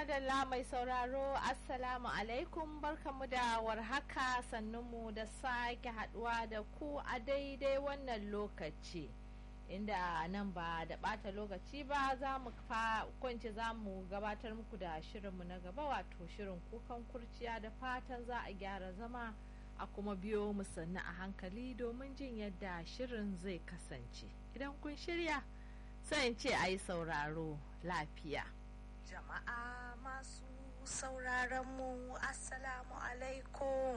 madalla mai sauraro assalamu alaikum barkamu da warhaka sannunmu da sake haduwa da ku a daidai wannan lokaci inda nan ba da bata lokaci ba za mu kwanci za mu gabatar muku da shirinmu na gaba wato shirin kukan kurciya da fatan za a gyara zama a kuma biyo mu sannu a hankali domin jin yadda shirin zai kasance idan kun shirya sai in ce a yi sauraro lafiya jama'a masu sauraron mu assalamu alaikum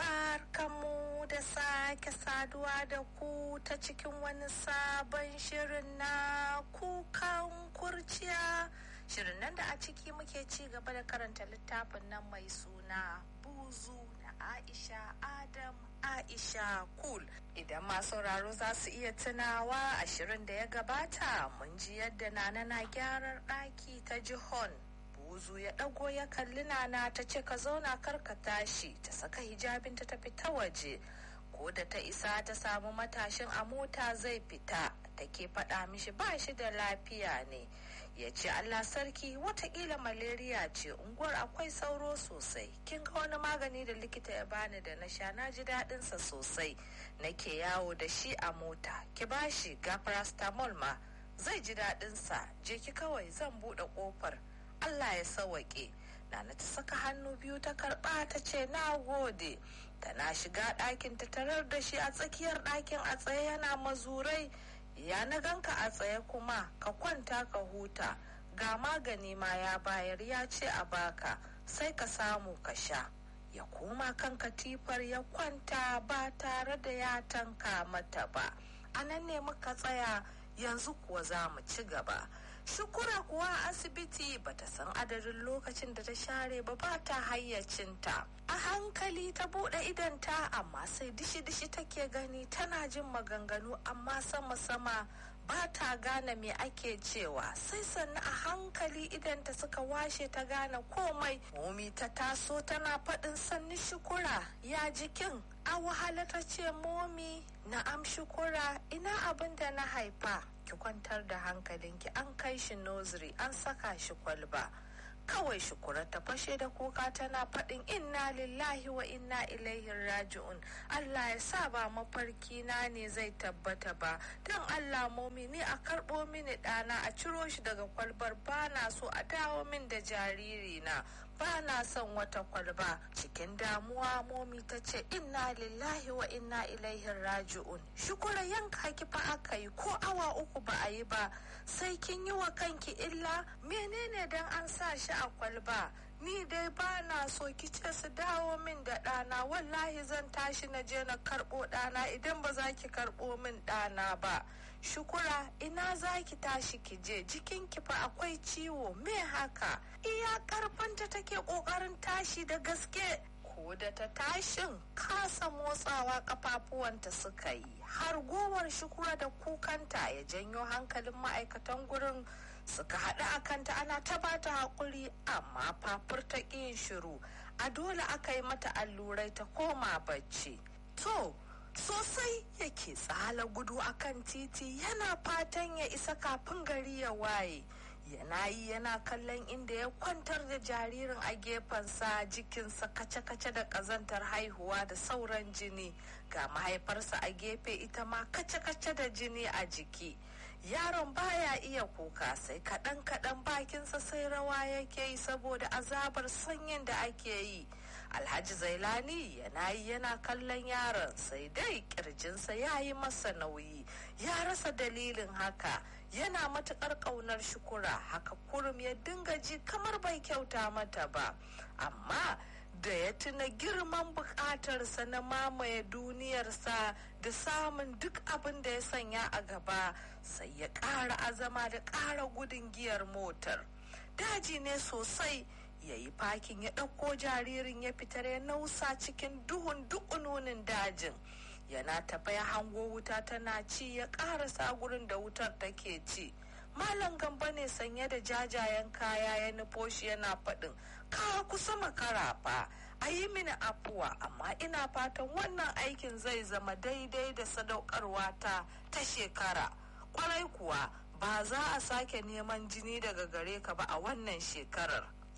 barkanmu da sake saduwa da ku ta cikin wani sabon shirin na kukan kurciya shirin nan da a ciki muke ci gaba da karanta littafin nan mai suna buzu na aisha adam aisha kul idan masu sauraro za su iya tunawa a shirin da ya gabata mun ji yadda nana na gyarar ɗaki ta jihon buzu ya ɗago ya kalli nana ta ce ka zauna kar ka tashi ta saka hijabin ta tafi ta waje ko da ta isa ta samu matashin a mota zai fita take faɗa mishi ba shi da lafiya ne ya ce Allah sarki watakila malaria ce unguwar akwai sauro sosai kin ga wani magani da likita ya bani da na sha na ji daɗinsa sosai nake yawo da shi a mota ki bashi ga paracetamol ma zai ji daɗinsa je ki kawai zan buɗe ƙofar Allah ya sawaƙe Nana ta saka hannu biyu ta karɓa ta ce na gode tana shiga ɗakin ta tarar da shi a tsakiyar ɗakin a tsaye yana mazurai ya na ganka a tsaye kuma ka kwanta ka huta ga magani ma ya bayar ya ce a baka sai ka samu ka sha ya koma kan katifar ya kwanta ba tare da ya tanka mata ba a nan ne muka tsaya yanzu kuwa za mu ci gaba shukura kuwa a asibiti bata san adadin lokacin da ta share ba ba ta hayyacinta a hankali ta bude idanta amma sai dishi-dishi take gani tana jin maganganu amma sama-sama ba ta gane me ake cewa sai sannu a hankali idanta suka washe ta gane komai momi ta taso tana faɗin sannu shukura ya jikin a wahala ta ce momi na'am shukura ina abin da na haifa ki kwantar da hankalinki an kai shi nursery an saka shi kwalba kawai shukura ta fashe da kuka tana faɗin inna lillahi wa inna ilaihi raji'un Allah ya sa ba mafarki na ne zai tabbata ba don Allah momi ni a karɓo mini ɗana a ciro shi daga kwalbar ba na so a dawo min da jariri na ba na son wata kwalba cikin damuwa momi ta ce inna lillahi wa inna ilaihi raji'un shukura yanka ki fa aka yi ko awa uku ba a yi ba sai kin yi wa kanki illa menene dan an sa shi a kwalba ni dai ba na so ki ce su dawo min da ɗana wallahi zan tashi na je na karɓo ɗana idan ba za ki karɓo min ɗana ba shukura ina za ki tashi ki je jikinki fa akwai ciwo me haka iya karfanta take kokarin tashi da gaske ko da ta tashin kasa motsawa kafafuwanta suka yi har gowar shukura da kukanta ya janyo hankalin ma'aikatan gurin suka haɗu a kanta ana ta bata haƙuri amma fafur ta yin shiru a dole aka yi mata allurai ta koma bacci to sosai yake tsala gudu akan titi yana fatan ya isa kafin gari ya waye yana yi yana kallon inda ya kwantar da jaririn a gefensa jikinsa kace-kace da ƙazantar haihuwa da sauran jini ga mahaifarsa a gefe ita ma kace-kace da jini a jiki yaron baya iya kuka sai kaɗan-kaɗan bakinsa sai rawa yake yi saboda azabar sanyin da ake yi alhaji zailani yana yi yana kallon yaron sai dai kirjinsa ya yi masa nauyi ya rasa dalilin haka yana matukar ƙaunar shukura haka kurum ya dinga ji kamar bai kyauta mata ba amma da ya tuna girman bukatarsa na mamaye duniyarsa da samun duk abin da ya sanya a gaba sai ya ƙara azama da ƙara gudun giyar motar daji ne sosai ya yi fakin ya ɗauko jaririn ya fitar ya nausa cikin duhun dukununin dajin yana tafa ya hango wuta tana ci ya ƙarasa gurin da wutar take ci malam gamba ne sanye da jajayen kaya ya nufo shi yana faɗin ka kusa makara fa a yi mini afuwa amma ina fatan wannan aikin zai zama daidai da sadaukarwa ta ta shekara kwarai kuwa ba za a sake neman jini daga gare ka ba a wannan shekarar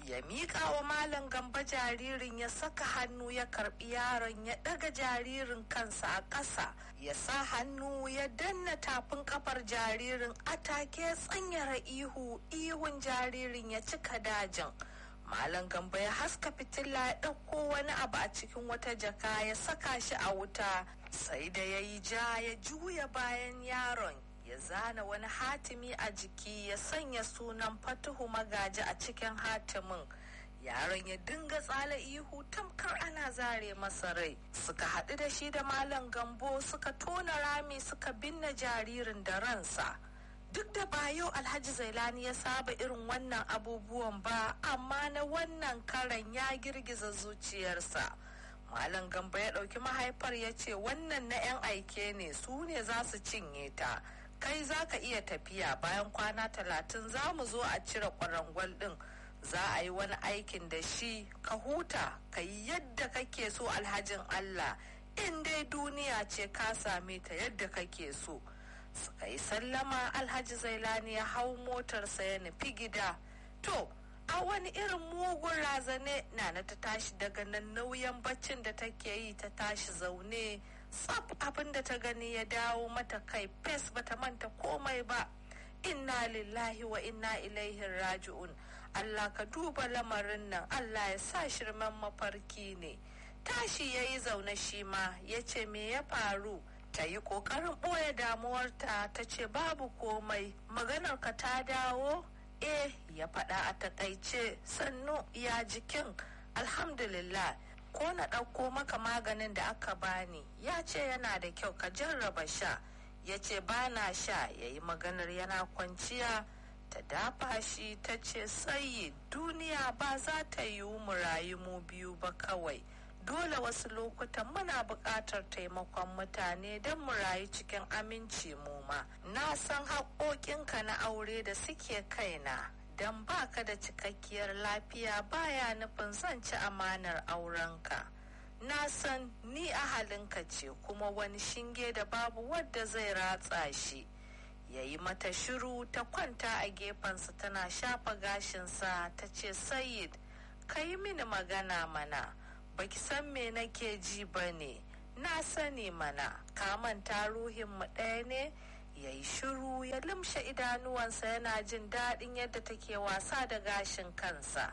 ya miƙa wa malam gamba jaririn ya saka hannu ya karbi yaron ya ɗaga jaririn kansa a ƙasa ya sa hannu ya danna tafin kafar jaririn a take tsanyara ihu ihun jaririn ya cika dajin malam gamba ya haska fitila ya ɗauko wani abu a cikin wata jaka ya saka shi a wuta sai da ya yi ja ya juya bayan yaron ya zana wani hatimi a jiki ya sanya sunan fatuhu magaji a cikin hatimin yaron ya dinga tsala ihu tamkar ana zare masa rai suka haɗu da shi da malam gambo suka tona rami suka binne jaririn da ransa duk da ba yau alhaji zailani ya saba irin wannan abubuwan ba amma na wannan karan ya girgiza zuciyarsa malam gambo ya ɗauki mahaifar ya ce wannan na 'yan aike ne su ne za su cinye ta kai za ka iya tafiya bayan kwana talatin za mu zo a cire kwarangwal ɗin za a yi wani aikin da shi ka huta ka yi yadda kake so alhajin allah in dai duniya ce ka same ta yadda kake so suka yi sallama alhaji zailani ya hau motarsa ya nufi gida to a wani irin mugun razane nana ta tashi daga nan nauyin baccin da take yi ta tashi zaune tsaf abin da ta gani ya dawo mata kai fes bata manta komai ba inna lillahi wa inna ilaihi raji'un allah ka duba lamarin nan allah ya sa shirman mafarki ne tashi ya yi zaune shi ma ya ce me ya faru ta yi ƙoƙarin ɓoye damuwarta ta ce babu komai maganar ka ta dawo eh ya faɗa a takaice sannu ya jikin alhamdulillah ko na ɗauko maka maganin da aka bani ya ce yana da kyau ka jarraba sha ya ce ba na sha ya yi maganar yana kwanciya ta dafa shi ta ce sayi duniya ba za ta yiwu mu rayu mu biyu ba kawai dole wasu lokutan muna buƙatar taimakon mutane don mu rayu cikin aminci mu ma na san haƙoƙinka na aure da suke kaina don baka da cikakkiyar lafiya baya nufin zan ci amanar aurenka na san ni ahalinka ce kuma wani shinge da babu wadda zai ratsa shi ya yi mata shiru ta kwanta a gefensa tana shafa gashinsa ta ce sayid ka yi mini magana mana baki san me nake ji ba ne na sani mana ka manta ruhinmu ɗaya ne ya yi shiru ya limshe idanuwansa yana jin daɗin yadda take wasa da gashin kansa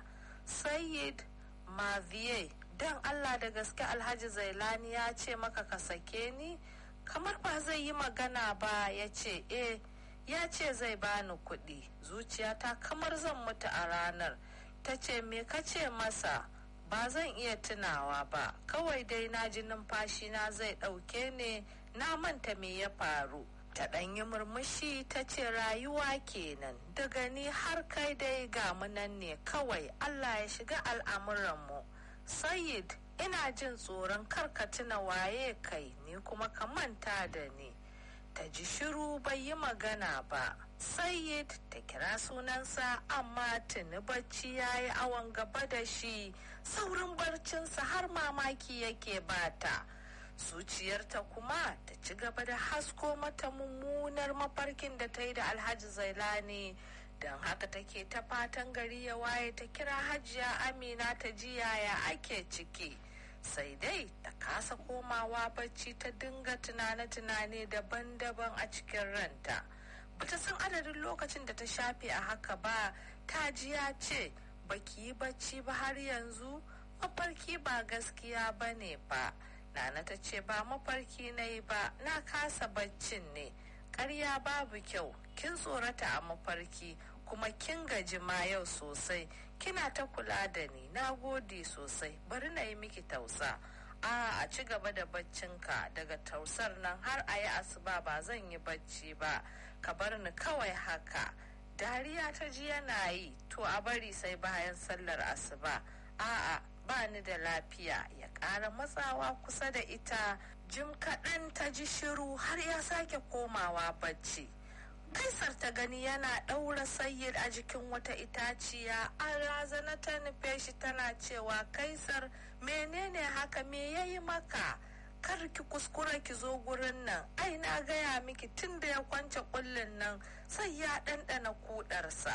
sayid maviye don allah da gaske alhaji zailani ya ce maka ka sake ni kamar ba zai yi magana ba ya ce eh ya ce zai bani kuɗi zuciyata kamar zan mutu a ranar ta ce me ka ce masa ba zan iya tunawa ba kawai dai na ji numfashi na zai ɗauke ne na manta me ya faru ta ɗanyi murmushi ta ce rayuwa kenan daga ni har kai dai ga nan ne kawai allah ya shiga al'amuranmu sayid ina jin tsoron karka tuna waye kai ni kuma ka manta da ni ta ji shiru bai yi magana ba sayid ta kira sunansa amma tuni bacci ya yi awon gaba da shi saurin barcinsa har mamaki yake bata zuciyarta kuma ta ci gaba da hasko mata mummunar mafarkin da ta yi da alhaji zailani don haka take ta fatan gari ya waye ta kira hajiya amina ta ji yaya ake ciki sai dai ta kasa komawa bacci ta dinga tunane-tunane daban-daban a cikin ranta bata san adadin lokacin da ta shafe a haka ba ta ji ya ce baki yi bacci ba har yanzu mafarki ba gaskiya ba ne ba nana ta ce ba mafarki na yi ba na kasa baccin ne karya babu kyau kin tsorata a mafarki kuma kin gaji ma yau sosai kina ta kula da ni na gode sosai bari na yi miki tausa a a ci gaba da baccinka daga tausar nan har a yi asuba ba zan yi bacci ba ka bar ni kawai haka dariya ta ji yana yi to a bari sai bayan sallar asuba a'a ba ni da lafiya ya ƙara matsawa kusa da ita jim kaɗan ta ji shiru har ya sake komawa bacci kaisar ta gani yana ɗaura sayyid a jikin wata itaciya an razana ta nufe shi tana cewa kaisar menene haka me ya yi maka kar ki kuskura ki zo gurin nan ai na gaya miki tun da ya kwance kullin nan sai ya ɗanɗana kudarsa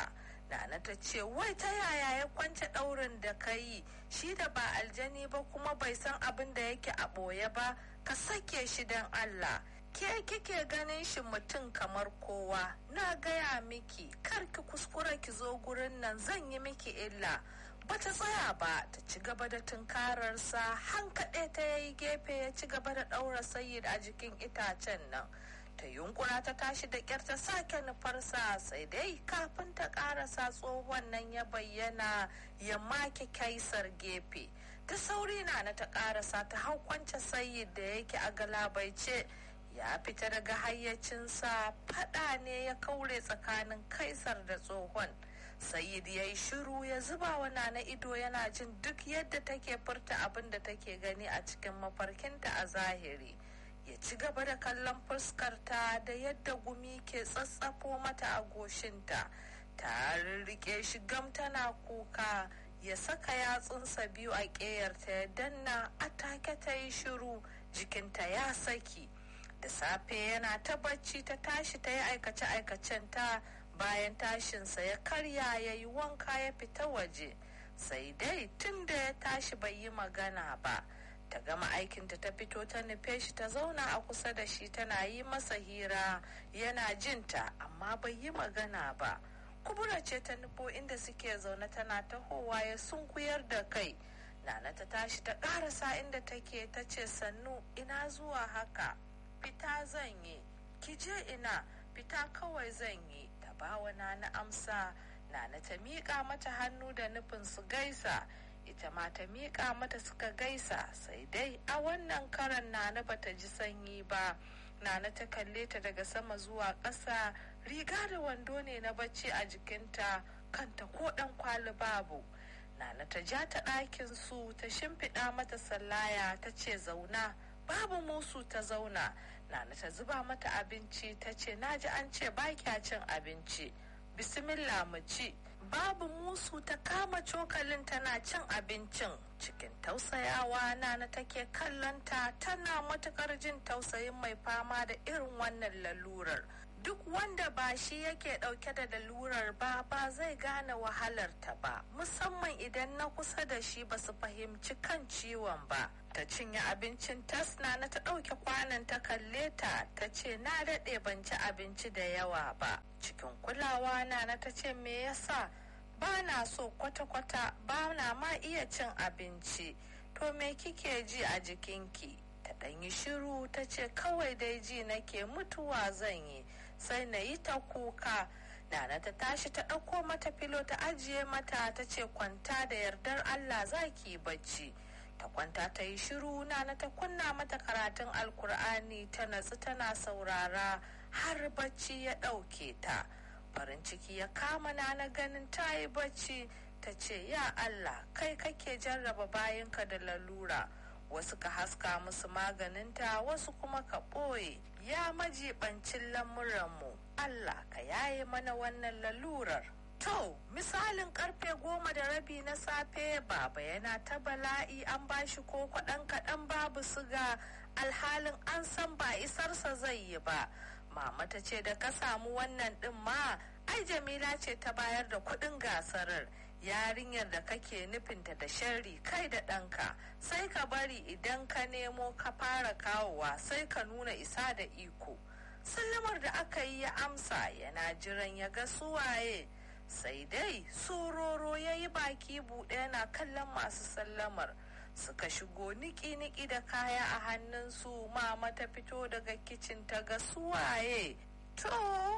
Nana ta ce wai ta yaya ya kwance ɗaurin da ka yi shi da ba aljani ba kuma bai san abin da yake a ɓoye ba ka sake shi don Allah. Ke kike ganin shi mutum kamar kowa na gaya miki kar ki kuskura ki zo gurin nan zan yi miki illa. Bata tsaya ba ta ci gaba da tunkararsa hankaɗe ta yayi gefe ya ci gaba da ɗaura sayid a jikin itacen nan. ta yunkura ta tashi da kyar ta sake nufarsa sai dai kafin ta karasa tsohon nan ya bayyana ya make kaisar gefe ta sauri na na ta karasa ta hau kwance sayid da yake a galabaice ya fita daga hayyacinsa fada ne ya kaure tsakanin kaisar da tsohon sayid ya yi shiru ya zuba wa na ido yana jin duk yadda take furta abin da take gani a cikin mafarkinta a zahiri ya ci gaba da kallon fuskarta da yadda gumi ke tsatsafo mata a goshinta ta rike shi gam tana kuka ya saka yatsunsa biyu a ƙeyarta ya danna a take ta yi shiru jikinta ya saki da safe yana ta bacci ta tashi ta yi aikace-aikacen ta bayan tashinsa ya karya ya yi wanka ya fita waje sai dai tun da ya tashi bai yi magana ba. ta gama aikinta ta fito ta nufe shi ta zauna a kusa da shi tana yi masa hira yana jinta amma bai yi magana ba kubura ce ta nufo inda suke zaune tana tahowa ya sunkuyar da kai nana ta tashi ta karasa inda take ta ce sannu ina zuwa haka fita zan yi ki je ina fita kawai zan yi ta bawa nana amsa nana ta miƙa mata hannu da nufin su gaisa ita ma ta miƙa mata suka gaisa sai dai a wannan karan nana bata ji sanyi ba nana ta kalle ta daga sama zuwa ƙasa riga da wando ne na bacci a jikinta kanta ko ɗan kwali babu nana ta ja ta ɗakin su ta shimfiɗa mata sallaya ta ce zauna babu musu ta zauna nana ta zuba mata abinci ta ce naji an ce ba kya cin abinci bismillah mu ci babu musu ta kama cokalin tana cin abincin cikin tausayawa nana take kallonta tana matukar jin tausayin mai fama da irin wannan lalurar duk wanda ba shi yake dauke da lalurar ba ba zai gane wahalarta ba musamman idan na kusa da shi ba su fahimci kan ciwon ba ta cinye abincin tasna na ta ɗauke kwanan ta kalle ta ta ce na daɗe ban ci abinci da yawa ba cikin kulawa na na ta ce me yasa ba na so kwata-kwata ba na ma iya cin abinci to me kike ji a jikinki ta ɗanyi shiru ta ce kawai dai ji nake mutuwa zan yi sai na yi ta kuka Nana ta tashi ta ɗauko mata filo ta ajiye mata ta ce kwanta da yardar Allah za ki bacci. ta kwanta ta yi shiru nana ta kunna mata karatun alkur'ani ta natsu tana saurara har bacci ya ɗauke ta farin ciki ya kama nana ganin ta yi bacci ta ce ya allah kai kake jarraba bayanka da lalura wasu ka haska musu maganinta wasu kuma ka ɓoye ya majibancin lamuranmu allah ka yaye mana wannan lalurar To, misalin karfe goma da rabi na safe baba yana ta bala'i an bashi ko kwaɗan kaɗan babu siga alhalin an san ba isarsa zai yi ba. Mama ta ce da ka samu wannan ɗin ma, ai Jamila ce ta bayar da kuɗin gasarar. Yarinyar da kake nufinta da sharri kai da ɗanka, sai ka bari idan ka nemo ka fara kawowa sai ka nuna isa da iko. Sallamar da aka yi ya amsa yana jiran ya ga suwaye. sai dai sororo ya yi baki buɗe yana kallon masu sallamar suka shigo niki-niki da kaya a hannunsu mama ta fito daga kicin ta ga suwaye to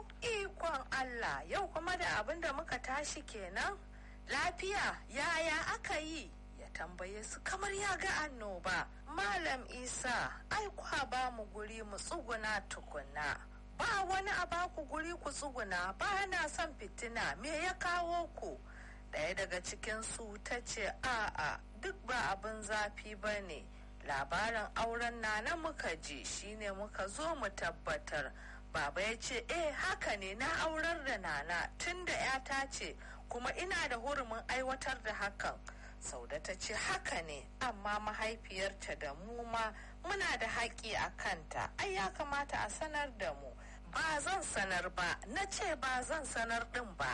ikon allah yau kuma da abin da muka tashi kenan lafiya yaya aka yi ya tambaye su kamar ya ga annoba malam isa ai kwa ba mu guri mu tsuguna tukunna ba wani a baku guri ku tsuguna ba na son fitina me ya kawo ku ɗaya daga cikinsu ta ce a'a duk ba abin zafi ba ne labarin auren nana muka ji shine muka zo mu tabbatar baba ya ce eh haka ne na aurar da nana tun da yata ce kuma ina da hurumin aiwatar da hakan sauda ta ce haka ne amma mahaifiyarta da mu ma muna da haƙƙi a kanta ai ya kamata a sanar da mu ba zan sanar ba na ce ba zan sanar din ba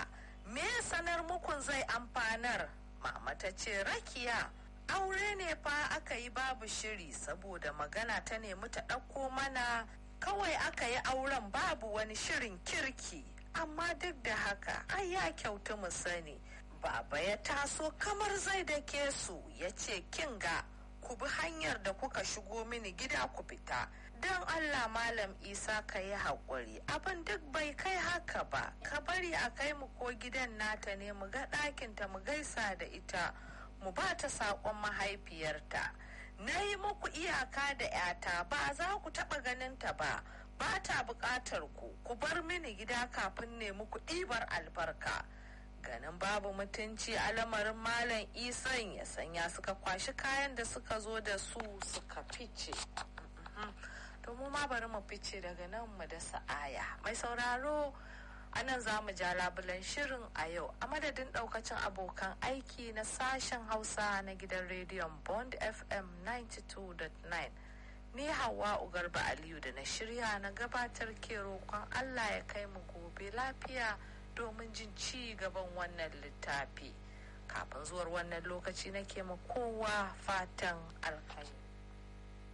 me sanar mukun zai amfanar mama ta ce rakiya aure ne fa aka yi babu shiri saboda magana ta nemi ta ɗauko mana kawai aka yi auren babu wani shirin kirki amma duk da haka ai ya kyautu mu sani baba ya taso kamar zai da ke su ya ce kinga ku bi hanyar da kuka shigo mini gida ku fita don allah malam isa ka yi haƙuri abin duk bai kai haka ba ka bari a kai mu ko gidan nata ne mu ga ɗakinta mu gaisa da ita mu ba ta saƙon mahaifiyarta na yi muku iyaka da 'yata ba za ku taɓa ganinta ba ba ta buƙatar ku ku bar mini gida kafin ne muku ɗibar albarka ganin babu mutunci a lamarin malam isan ya sanya suka kwashi kayan da suka zo da su suka fice to mu ma bari mu fice daga nan mu da sa'aya mai sauraro a nan za mu ja labulan shirin a yau a madadin daukacin abokan aiki na sashen hausa na gidan rediyon bond fm 92.9 ni hawa ugarba aliyu da na shirya na gabatar ke roƙon allah ya kai mu gobe lafiya domin jin ci gaban wannan littafi kafin zuwar wannan lokaci nake ma kowa fatan alkhairi